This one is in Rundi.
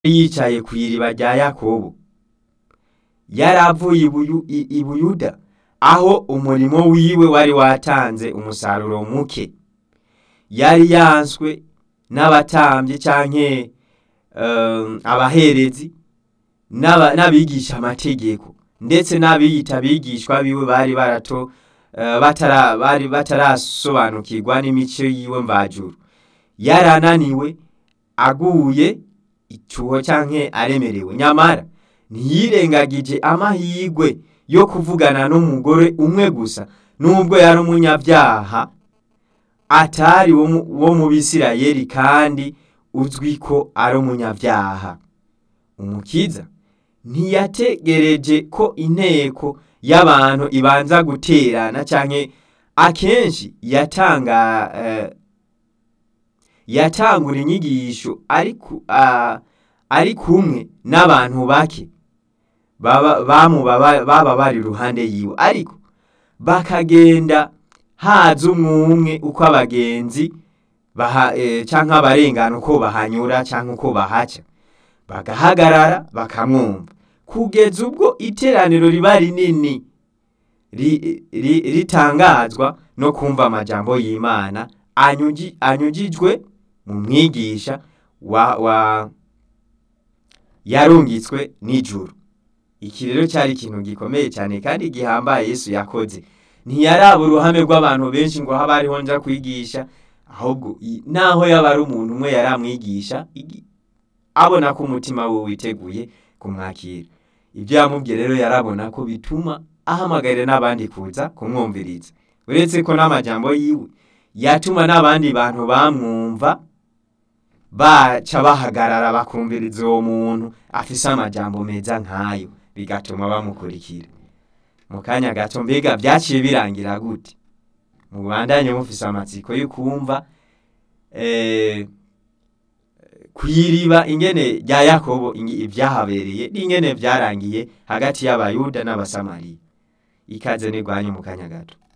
yicaye kw'iriba rya yakobo yari avuye ibuyu- i- i buyuda aho umurimo wiwe wari watanze umusaruro muke yari yanswe n'abatambyi canke eh, abaherezi n'aba- n'abigisha amategeko ndetse n'abiyita abigishwa biwe bari barato eh, batara bari batarasobanukirwa n'imico yiwe mvajuru yarananiwe aguye icuho canke aremerewe nyamara ntiyirengagije amahirwe yo kuvugana n'umugore umwe gusa nubwo yari umunyabyaha atari wo mu- wo mu bisirayeli kandi uzwi ko ari umunyabyaha umukiza ntiyategereje ko inteko y'abantu ibanza guterana canke akenshi yatanga eh, yatangura inyigisho ari ku- ah, ari kumwe n'abantu bake baba bamuba ba- baba bari iruhande yiwe ariko bakagenda haza umwumwe uko abagenzi baha, eh, canke abarengana uko bahanyura canke uko bahaca bagahagarara bakamwumva kugeza ubwo iteraniro riba rinini ri- ri- ritangazwa no kumva amajambo y'imana anyuji- anyujijwe mu mwigisha wa, wa yarungitswe n'ijuru iki rero cyari ikintu gikomeye cyane kandi gihambaye yesu yakoze ntiyaraba uruhame rw'abantu benshi ngo habe ariho nja kwigisha ahubwo i- naho yaba ari umuntu umwe yari amwigisha igi- abona ko umutima we witeguye kumwakira ibyo yamubwiye rero yarabona ko bituma ahamagarira n'abandi kuza kumwumviriza uretse ko n'amajambo yiwe yatuma n'abandi bantu bamwumva baca bahagarara bakumviriza uwo muntu afise amajambo meza nk'ayo bigatuma bamukurikira mu kanya gato mbega byaciye birangira gute mubandanye mufise amatsiko yo kumva eh, kw'iriba ingene rya yakobo ingi- ibyahabereye n'ingene byarangiye hagati y'abayuda n'abasamariya ikaze nigwanye mu kanya gato